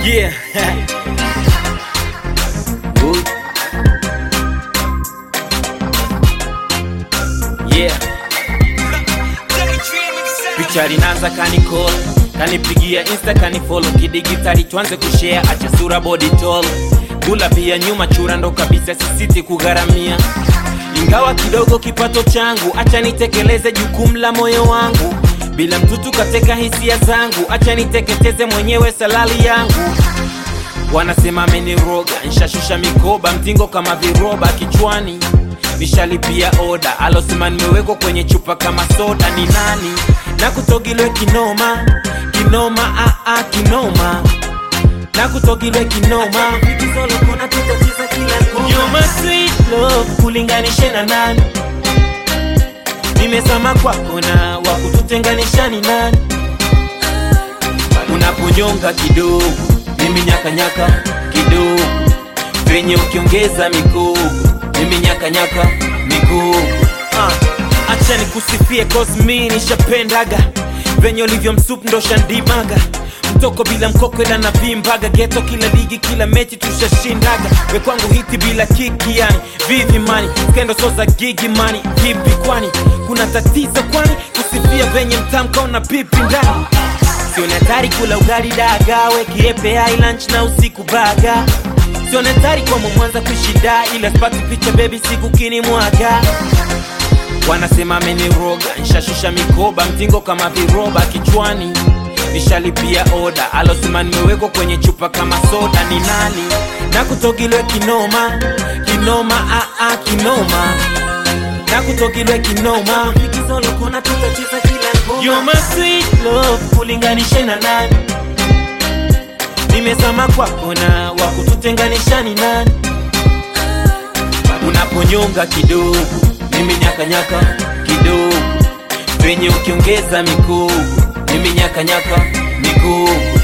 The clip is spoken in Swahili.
Yeah. Ooh. Yeah. Picha linaanza kanikola kanipigia insta kanifolo kidigitali tuanze kushare acha sura body tall kula pia nyuma chura ndo kabisa sisiti kugharamia ingawa kidogo kipato changu acha nitekeleze jukumu la moyo wangu bila mtutu kateka hisia zangu acha niteketeze mwenyewe salali yangu wanasema ameniroga nshashusha mikoba mtingo kama viroba kichwani nishalipia oda alosema nimewekwa kwenye chupa kama soda ni nani na kutogilwe kinoma kinoma aa kinoma na kutogilwe kinoma You're my sweet love kulinganishe na nani nimesama kwako na wakututenganisha ni nani unaponyonga kidogo mimi nyakanyaka kidogo venye ukiongeza mikogo mimi nyakanyaka mikogo ah. acha nikusifie cause mi nishapendaga venye ulivyo msup ndo shandimaga mtoko bila mkoko ila na vimbaga geto kila ligi kila mechi tushashindaga we kwangu hiti bila kiki yani vivi mani skendo so za gigi mani vipi kwani kuna tatizo kwani kusifia venye mtamka una pipi ndani sione hatari kula ugali dagawe kiepe ai lunch na usiku baga sione hatari kwa mwanza kushida ila spati picha bebi siku kini mwaga wanasema ameniroga nshashusha mikoba mtingo kama viroba kichwani nishalipia oda alosema nimewekwa kwenye chupa kama soda ni nani na kutogilwe kinoma kinoma aa kinoma na kutogilwe kinoma You're my sweet love kulinganishe na nani nimezama kwako na wakututenganisha ni nani unaponyonga kidogo mimi nyakanyaka kidogo venye ukiongeza mikogo mimi nyakanyaka mikogo